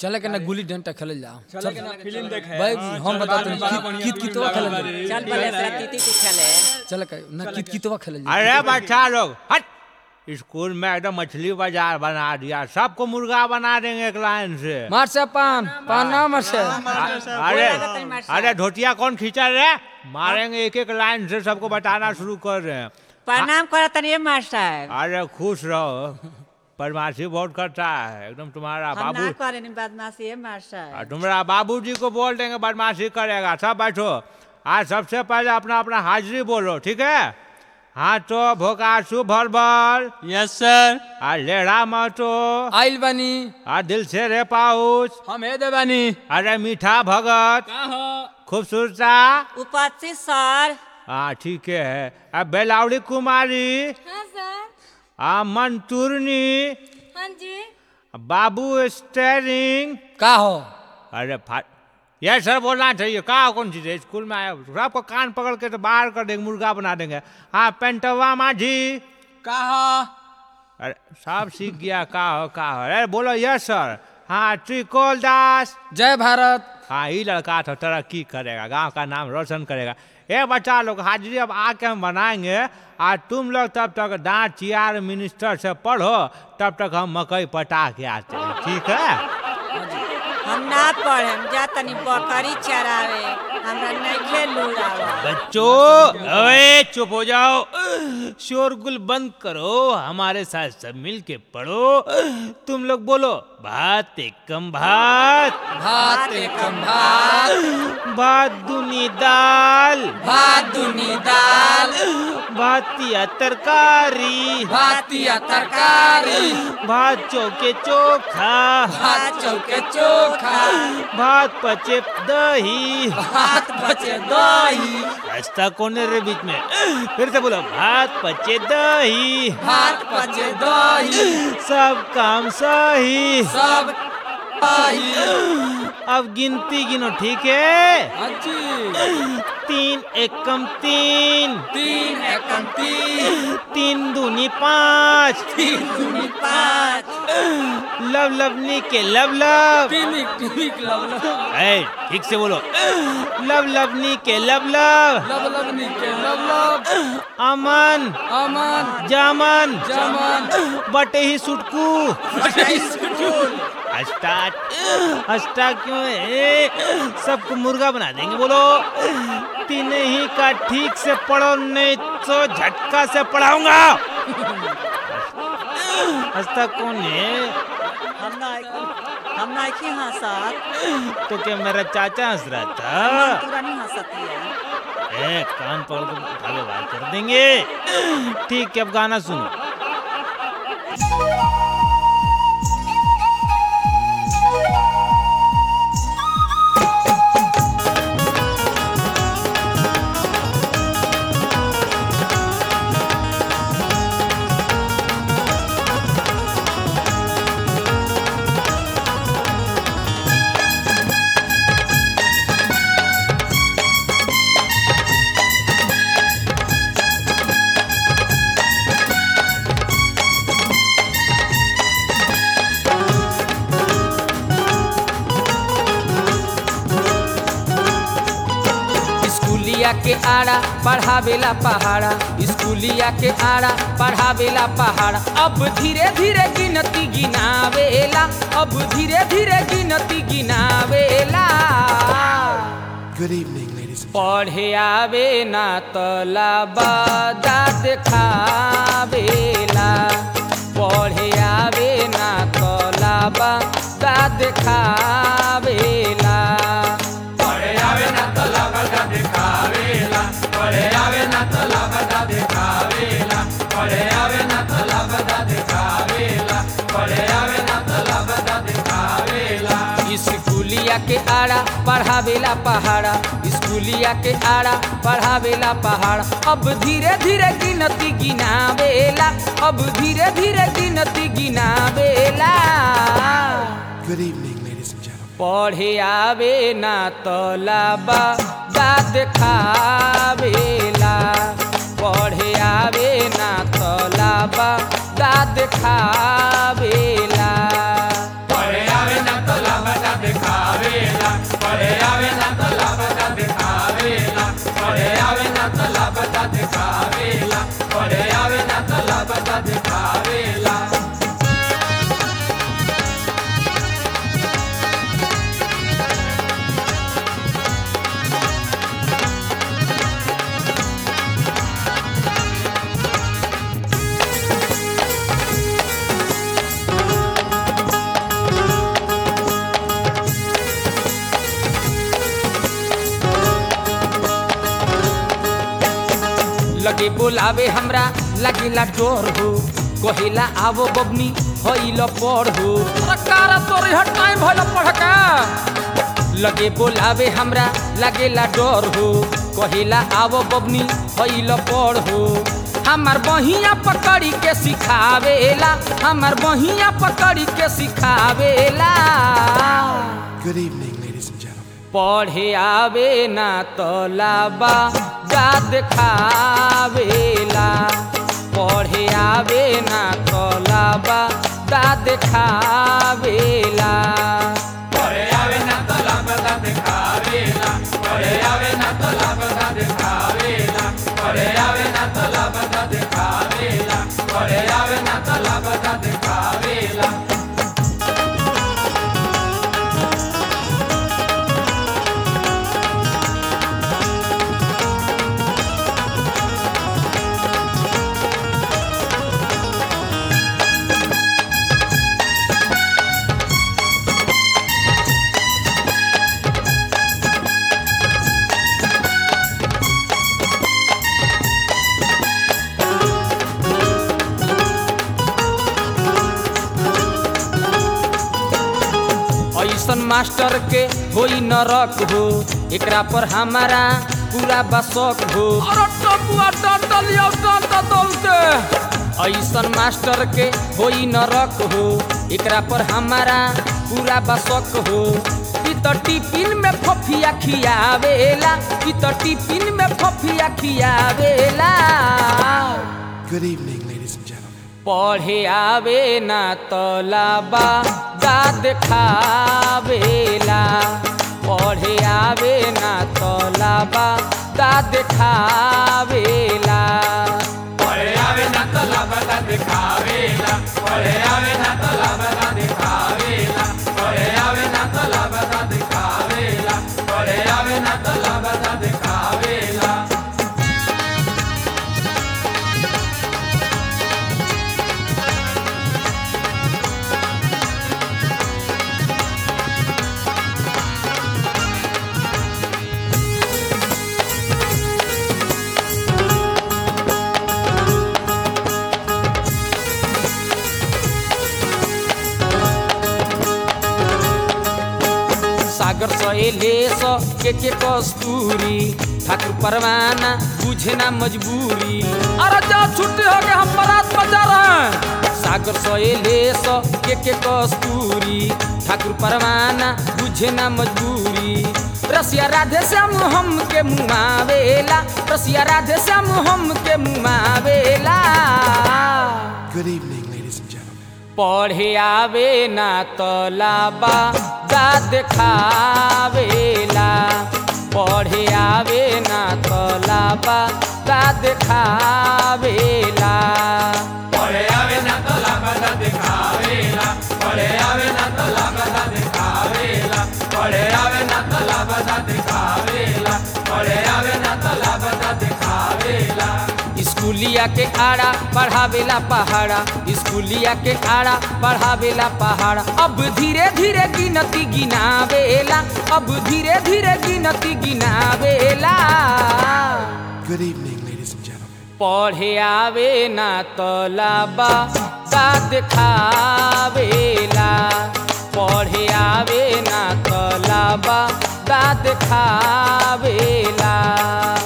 चले के ना गुल्ली डंडा खेलल जाओ चले के ना फिल्म देखे भाई हाँ, हम चल, बताते बड़ा हैं बढ़िया कित फिल्म कितवा लागल खेलल बारे। जाओ चल भले से तीती ती खेले चले के ना कित कितवा खेलल जाओ अरे बच्चा लोग हट स्कूल में एकदम मछली बाजार बना दिया सबको मुर्गा बना देंगे एक लाइन से मार से पान पान ना मार से अरे लागत है मास्टर। अरे धोतिया कौन खींचा रे मारेंगे एक एक लाइन से सबको बताना शुरू कर रहे हैं प्रणाम करो तनिए मास्टर अरे खुश रहो बदमाशी बहुत करता है एकदम तुम्हारा हम बाबू ना करे नहीं बदमाशी है मास्टर और तुम्हारा बाबूजी को बोल देंगे बदमाशी करेगा सब बैठो आज सबसे पहले अपना अपना हाजिरी बोलो ठीक है हाँ तो भोकासु भर भर यस सर आ लेढ़ा मतो आइल बानी आ दिल से रे पाउच हम हे देबानी अरे मीठा भगत का हो खूबसूरता उपस्थित सर हाँ ठीक है अब बेलावड़ी कुमारी हाँ सर आ मंतूरनी हाँ जी बाबू स्टेरिंग का हो अरे फा ये सर बोलना चाहिए कहा कौन चीज है स्कूल में आया सबको कान पकड़ के तो बाहर कर देंगे मुर्गा बना देंगे हाँ पेंटवा माझी का हो अरे सब सीख गया का हो का हो अरे बोलो यस सर हाँ त्रिकोल दास जय भारत हाँ ये लड़का तो तरक्की करेगा गांव का नाम रोशन करेगा ए बच्चा लोग हाजिरी अब आके हम बनाएंगे आज तुम लोग तब तक दांत चियार मिनिस्टर से पढ़ो तब तक हम मकई पटा के आते हैं ठीक है हम ना पढ़े हम जा तनी बकरी चरावे हमरा नहीं खेलू बच्चों अरे चुप हो जाओ शोरगुल बंद करो हमारे साथ सब मिल के पढ़ो तुम लोग बोलो भात एकम भात भात एकम भात भात दुनी दाल भात दुनी दाल भातिया तरकारी भातिया तरकारी भात चौके चोखा भात चौके चोखा भात पचे दही भात बचे दही रास्ता कौन है रे बीच में फिर से बोलो भात पचे दही भात बचे दही सब काम सही सब दही अब गिनती गिनो ठीक है हाँ जी तीन एकम तीन तीन एकम तीन तीन दूनी पाँच तीन दूनी पाँच लव लवनी के लव लव टिमिक टिमिक लब लब ए, ठीक से बोलो लव लवनी के लव लव लब लबनी के लब लब अमन अमन जामन जमन बटे ही सुटकू स्कूल स्टार्ट स्टार्ट क्यों है सबको मुर्गा बना देंगे बोलो तीन ही का ठीक से पढ़ो नहीं तो झटका से पढ़ाऊंगा हंसता कौन है हम ना हम ना की हंसत तो क्या मेरा चाचा हंस रहा था पूरा नहीं हंसती है ए, कान पकड़ के उठा के बात कर देंगे ठीक है अब गाना सुनो स्कूलिया के आड़ा पढ़ावेला पहाड़ा स्कूलिया के आड़ा पढ़ावेला पहाड़ा अब धीरे धीरे गिनती गिनावेला अब धीरे धीरे गिनती गिनावेला Good evening, ladies and पढ़े आवे ना तलाबा दाद खावेला पढ़े आवे ना तलाबा दाद खावेला स्कूलिया के आड़ा पढ़ावेला पहाड़ा स्कूलिया के आड़ा पढ़ावेला पहाड़ा अब धीरे धीरे गिनती गिनावेला अब धीरे धीरे गिनती गिनावेला Good evening, ladies and gentlemen. पढ़े आवे ना तलाबा दाद खावेला पढ़े आवे ना तलाबा दाद खावेला पढ़े आवे ना तलाबा लगे बोलावे हमरा लगेला डोर हो कहेला आवो बबनी होइल पढ़ हो कारा तोर हट टाइम भइल पढ़का लगे बोलावे हमरा लगेला डर हो कहेला आवो बबनी होइल पढ़ हो हमार बहिया पकड़ी के सिखावेला हमार बहिया पकड़ी के सिखावेला Good evening, ladies and gentlemen. पढ़े आवे ना तलाबा जाद खावेला पढ़े आवे ना तलाबा दाद खावेला ऐसन मास्टर के होई नरक हो एकरा पर हमारा पूरा बसक हो ऐसन मास्टर के होई नरक हो एकरा पर हमारा पूरा बसक हो ई त टिफिन में फफिया खियावेला ई त टिफिन में फफिया खियावेला Good evening, ladies and gentlemen. पढ़े आवे ना तलाबा दाद खावेला पढ़े आवे ना तलाबा दाद खावेला सागर सहेले स के के कस्तूरी ठाकुर परवाना बुझे ना मजबूरी अरे जा छुट्टी हो गए हम बारात बजा रहे हैं सागर सहेले स के के कस्तूरी ठाकुर परवाना बुझे ना मजबूरी रसिया राधे श्याम हम के मुआवेला रसिया राधे श्याम हम के मुआवेला Good evening, ladies and gentlemen. पढ़े आवे ना तलाबा दाद खावेला पढ़े आवे ना तलाबा दाद खावेला स्कूलिया के आड़ा पढ़ावेला पहाड़ा स्कूलिया के आड़ा पढ़ावेला पहाड़ा अब धीरे धीरे गिनती गिनावेला अब धीरे धीरे गिनती गिनावेला Good evening, ladies and gentlemen. पढ़े आवे ना तलाबा दाद खावेला पढ़े आवे ना तलाबा दाद खावेला